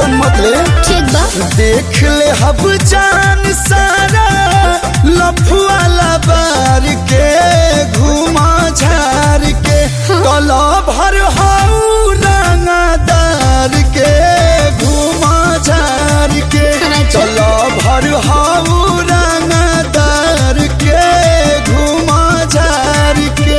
Tension मत ले ठीक बा देख ले हब जान सारा लफुआ लबार के घुमा झार के कला भर हाउ रंगदार के घुमा झार के अच्छा। कला भर हाउ रंगदार के घुमा झार के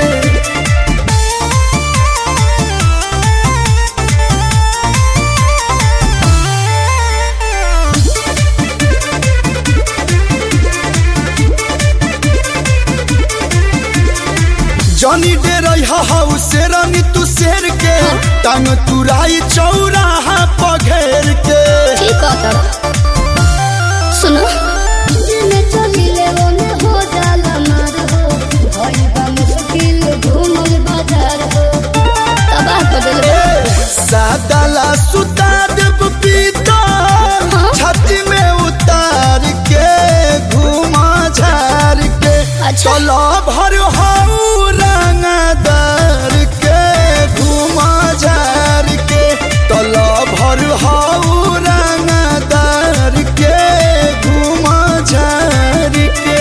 जनी डे रहा हाउ शेरनी तू शेर के टांग तुराई चौराहा पघेर के ठीक है तब सुनो जिने चलिले ओने हो जाला मार हो भई बा मुश्किल घूमल बाजार हो तबाह कर दिल सादाला सुता देव पीता हाँ? छाती में उतार के घुमा झार के अच्छा। चलो भर हाउ रंगदार के घुमा झार के चलो भर हाउ रंगदार के घुमा झार के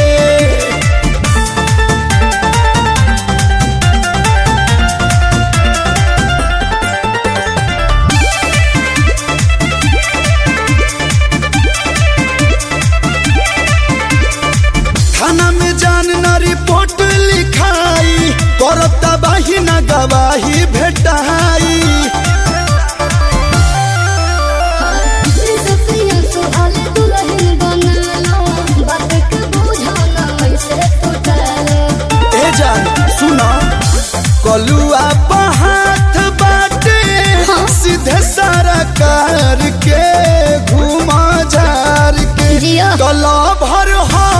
थाना में जान न रिपोर्ट लिखाई करता बाही न गवाही भेटाई सफिया सुहाले दुल्हन बनालो बात के बुझाना ऐसे टूटलो ए जान सुना कलुआ हाथ बाटे हाँ। सीधे सारा कार के घुमा झार के जिया गला भर हा